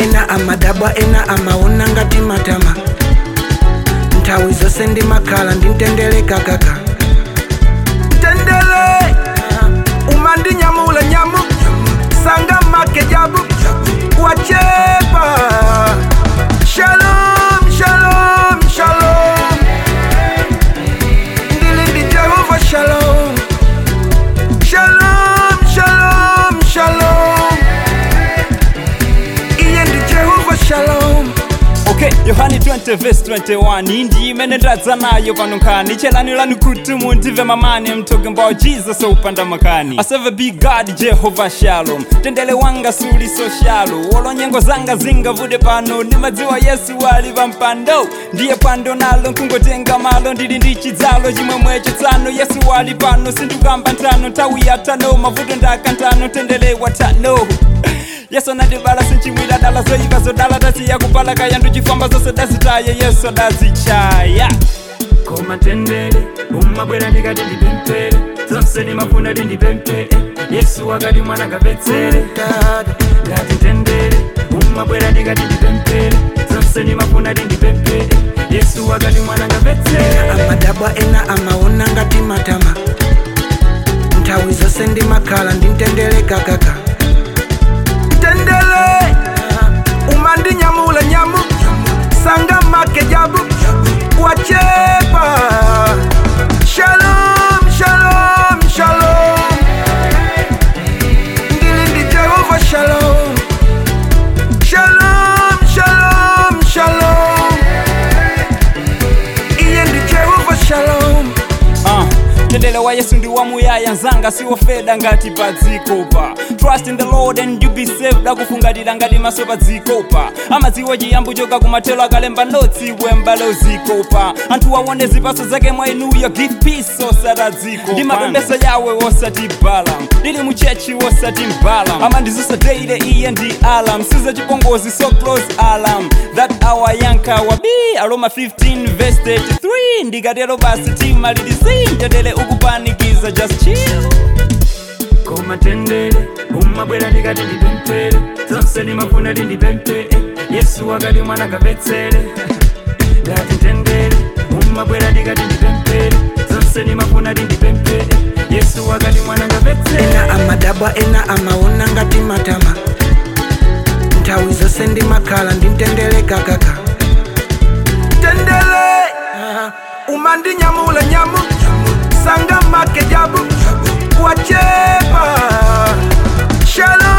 ena amadabwa ena amaona ngati matama nthawi zonse ndimakhala ndimtendeleka kaka tendele umandinyamula nyamu sanga make jabu wachepa shalom shalom shalom ndili ndi jehova shalom shalom shalom shalom iye ndi jehova shalom okay yohani 20 verse 21 indi imene ndadza nayo pano nkhani chelanirani kuti mundive mamani I'm talking about jesus upanda makani I serve a big god jehovah shalom tendele wanga suli so shalo wolo nyengo zanga zingavude pano ndimadziwa yesu ali pampando ndiye pando nalo nkungotenga malo ndili ndi chidzalo chimwemwe chitsano yesu ali pano sindikamba ntano nthawi yatano mavuto ndakantano tendele watano yesu anandibala sinchimwira dala zoyipa zodala tasiya kupala kaya nduchifamba zose dazitaye yesu adazichaya koma tendere umabwera ndikati ndipemphere zonse ndimafuna ndindipemphere yesu wakati mwana kapetsere ngati tendere umabwera ndikati ndipemphere zonse ndimafuna ndindipemphere yesu wakati mwana kapetsere amadabwa ena amaona ngati matama nthawi zonse ndimakhala ndimtendeleka kaka tendele umandinyamula nyamu sanga make jabu wachepa shalom shalom shalom ndili ndi jehova shalom shalom shalom shalom iye ndi jehova shalom uh, tendele wa yesu ndi wamuyaya nzanga siwofeda ngati pa dzikopa trust in the lord and you be saved akufungatira ngati maso pa dzikopa amadziwa chiyambu choka kumathelo akalemba notsi wembalo zikopa anthu aone zipaso zake mwa inuyo give peace osati dziko ndi mapembeso yawe osati balam ndili muchechi osati mbalam amandizisa deile iye ndi alam siza chipongozi so close alam that our yanka wabi aroma 15 verse 33 ndikatero basi tima lilisin tendele ukupanikiza just chill koma tendere umabwera ndikati ndipemphere zonse ndimafuna ndindipemphere yesu wakati mwana kapetsere ngati tendere umabwera ndikati ndipemphere zonse ndimafuna ndindipemphere yesu wakati mwana kapetsere ena amadabwa ena amaona ngati matama nthawi zonse ndimakhala ndimtendeleka kaka tendele umandinyamula nyamu sanga make jabu wachepa shalom